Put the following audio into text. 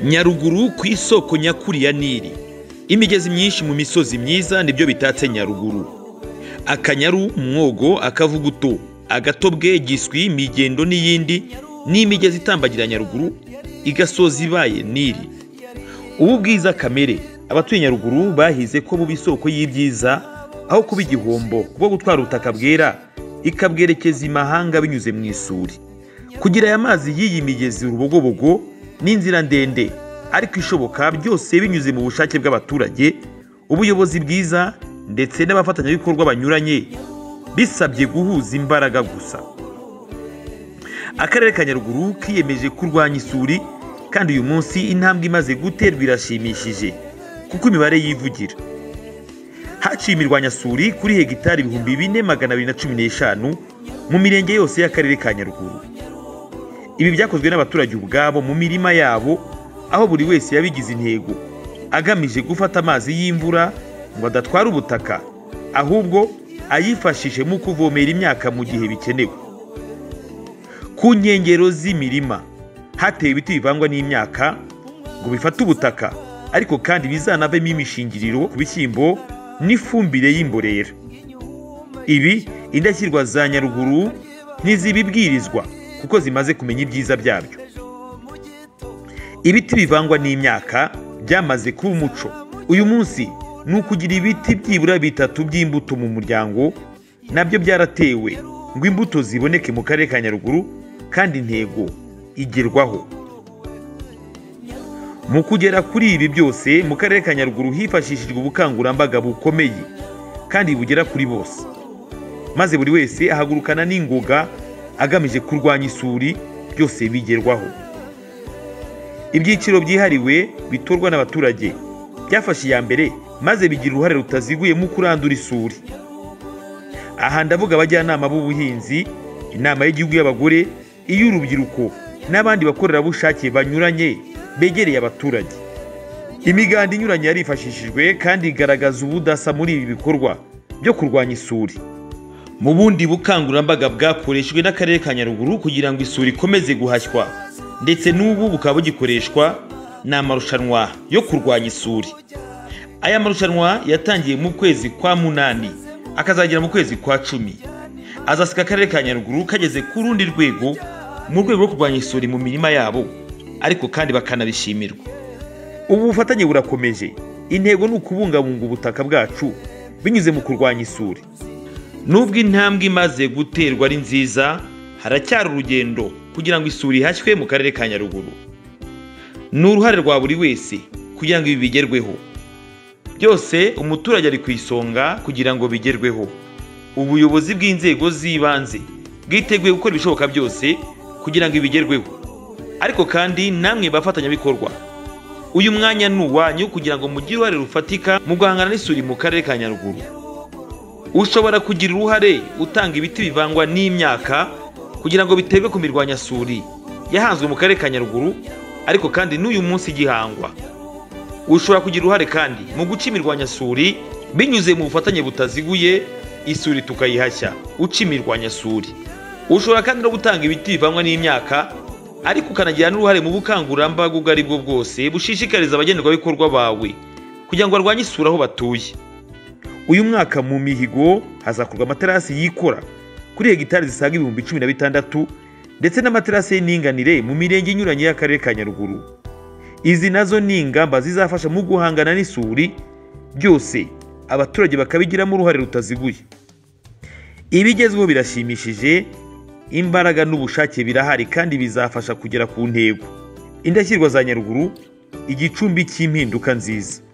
nyaruguru ku isoko nyakuri ya nili imigezi myinshi mu misozi myiza nibyo bitatse nyaruguru akanyaru mwogo akavuguto agatobwe giswi migendo n'iyindi ni imigezi itambagira nyaruguru igasoza ibaye nili ubu bwiza kamere abatuye nyaruguru bahize ko buba isoko y'ibyiza aho kuba igihombo kuko gutwara ubutaka bwera ikabwerekeza imahanga binyuze mu isuri kugira aya mazi y'iyi migezi urubogobogo ni inzira ndende ariko ishoboka byose binyuze mu bushake bw'abaturage ubuyobozi bwiza ndetse n'abafatanyabikorwa banyuranye bisabye guhuza imbaraga gusa akarere ka nyaruguru kiyemeje kurwanya isuri kandi uyu munsi intambwe imaze guterwa irashimishije kuko imibare yivugira haciye imirwanyasuri kuri hegitari ibihumbi bine magana abiri na cumi n'eshanu mu mirenge yose y'akarere ka nyaruguru ibi byakozwe n'abaturage ubwabo mu mirima yabo aho buri wese yabigize intego agamije gufata amazi y'imvura ngo adatwara ubutaka ahubwo ayifashishe mu kuvomera imyaka mu gihe bikenewe ku nkengero z'imirima hatewe ibiti bivangwa n'imyaka ngo bifate ubutaka ariko kandi bizanavemo imishingiriro ku bishyimbo n'ifumbire y'imborera ibi indashyirwa za nyaruguru ntizibibwirizwa kuko zimaze kumenya ibyiza byabyo ibiti bivangwa n'imyaka byamaze kuba umuco uyu munsi ni ukugira ibiti byibura bitatu by'imbuto mu muryango nabyo byaratewe ngo imbuto ziboneke mu karere ka nyaruguru kandi intego igerwaho mu kugera kuri ibi byose mu karere ka nyaruguru hifashishijwe ubukangurambaga bukomeye kandi bugera kuri bose maze buri wese ahagurukana n'ingoga agamije kurwanya isuri byose bigerwaho ibyiciro byihariwe bitorwa n'abaturage byafashe iya mbere maze bigira uruhare rutaziguye mu kurandura isuri aha ndavuga abajyanama b'ubuhinzi inama y'igihugu y'abagore iy'urubyiruko n'abandi bakorerabushake banyuranye begereye abaturage imiganda inyuranye yarifashishijwe kandi igaragaza ubudasa muri ibi bikorwa byo kurwanya isuri mu bundi bukangurambaga bwakoreshejwe n'akarere ka nyaruguru kugira ngo isuri ikomeze guhashywa ndetse n'ubu bukaba bugikoreshwa ni amarushanwa yo kurwanya isuri aya marushanwa yatangiye mu kwezi kwa munani akazagera mu kwezi kwa cumi azasiga akarere ka nyaruguru kageze ku rundi rwego mu rwego rwo kurwanya isuri mu mirima yabo ariko kandi bakanabishimirwa ubu bufatanye burakomeje intego ni ukubungabunga ubutaka bwacu binyuze mu kurwanya isuri nubwo intambwe imaze guterwa ari nziza haracyari urugendo kugira ngo isuri ihashywe mu karere ka nyaruguru ni uruhare rwa buri wese kugira ngo ibi bigerweho byose umuturage ari ku isonga kugira ngo bigerweho ubuyobozi bw'inzego z'ibanze bwiteguye gukora ibishoboka byose kugira ngo ibi bigerweho ariko kandi namwe bafatanyabikorwa uyu mwanya ni uwanyu kugira ngo mugire uruhare rufatika mu guhangana n'isuri mu karere ka nyaruguru ushobora kugira uruhare utanga ibiti bivangwa n'imyaka kugira ngo biterwe ku mirwanyasuri yahanzwe mu karere ka nyaruguru ariko kandi n'uyu munsi igihangwa ushobora kugira uruhare kandi mu guca imirwanyasuri binyuze mu bufatanye butaziguye isuri tukayihashya uca imirwanyasuri ushobora kandi no gutanga ibiti bivangwa n'imyaka ariko ukanagira n'uruhare mu bukangurambaga ubwo ari bwo bwose bushishikariza abagenerwabikorwa bawe kugira ngo barwanye isuri aho batuye uyu mwaka mu mihigo hazakorwa amaterasi yikora kuri hegitari zisaga ibihumbi cumi na bitandatu ndetse n'amaterasi y'indinganire mu mirenge inyuranye y'akarere ka nyaruguru izi nazo ni ingamba zizafasha mu guhangana n'isuri byose abaturage bakabigiramo uruhare rutaziguye ibigezweho birashimishije imbaraga n'ubushake birahari kandi bizafasha kugera ku ntego indashyirwa za nyaruguru igicumbi cy'impinduka nziza